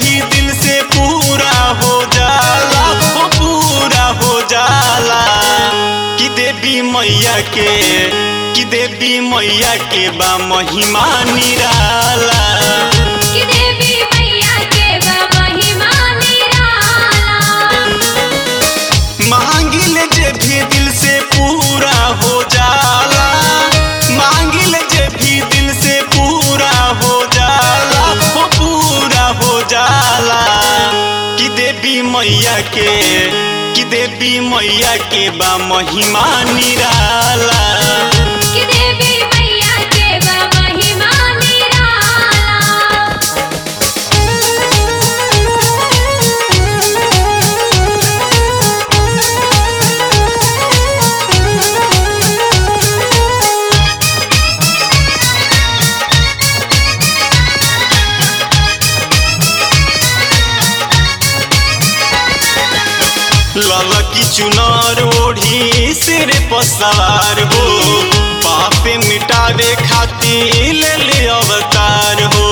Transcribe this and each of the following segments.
भी दिल से पूरा हो जाला हो पूरा हो जाला कि देवी मैया के कि देवी मैया के बा महिमा निराला कि देवी मैया के बा महिमा निराला मांगिल जे भी दिल से पूरा हो जाला मांगिल जे भी दिल से पूरा हो जाला हो पूरा हो जाला कि देवी मैया के कि देवी मैया के बा महिमा निराला कि देवी मैया के बा महिमा निराला ललकी चुनार ओढ़ी सिर पर सवार हो पापे मिटावे खातिर ले ले अवतार हो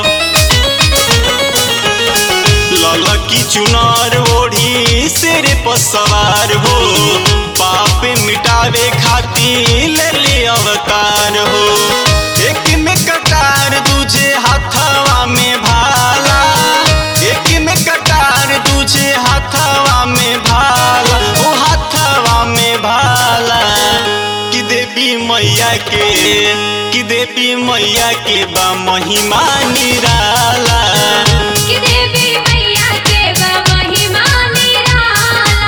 ललकी चुनार ओढ़ी सिर पर सवार हो पापे मिटावे खातिर ले ले अवतार हो एक में कटार दूजे हाथवा में भाला एक में कटार दूजे हाथवा में भाला ओ हाथवा में भाला कि देवी मैया के कि देवी मैया के बा महिमा निराला कि देवी मैया के बा महिमा निराला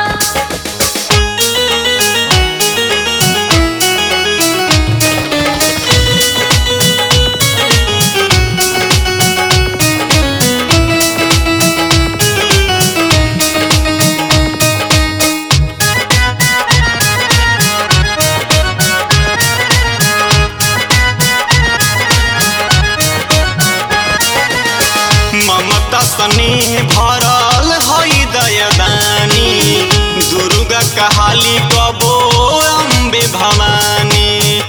ममता स्नेह भरल हई दयदानी दुर्गा कहाली कबो अम्बे भवानी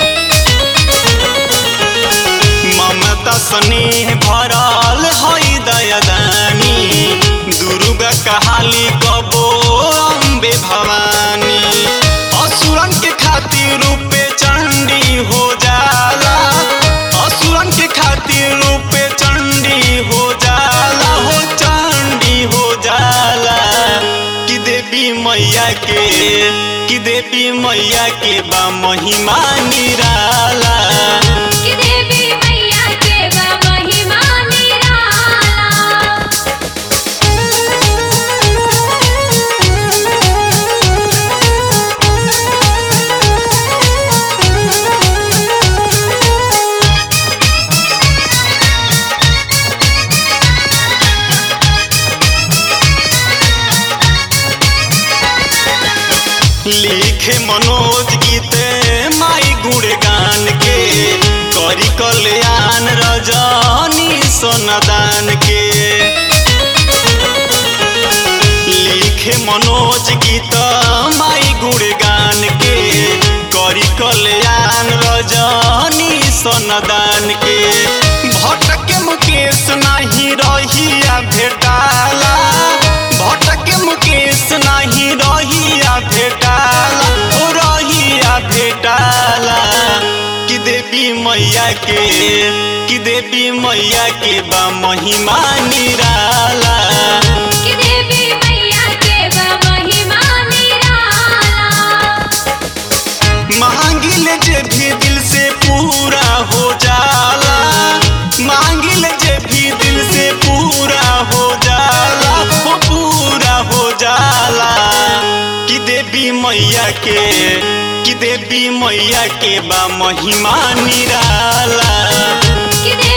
ममता स्नेह भरल हई दयदानी दुर्गा कहाली कबो अम्बे भवानी असुरन के खातिर रूपे चंडी हो जाला असुरन के खातिर रूपे चंडी हो जाला हो चंडी हो जाला कि देवी मैया के कि देवी मैया के बा महिमा निराला कि देवी मैया के बा महिमा निराला लिखे मनोज गीते माई गुणगान के करी कल्याण रजनी सोनदान के लिखे मनोज गीत माई गुणगान के करी कल्याण रजनी सोनदान के भटके मुकेश नाही रहिया भेटाला भटके मुकेश नाही रहिया भेटाला ओ रहिया भेटाला कि देवी मैया के कि देवी मैया के बा महिमा निराला कि देवी मैया के बा महिमा निराला मांगिल जे भी दिल से पूरा हो जाला मांगिल जे भी दिल से पूरा हो जाला हो पूरा हो जाला कि देवी मैया के कि देवी मैया के बा महिमा निराला कि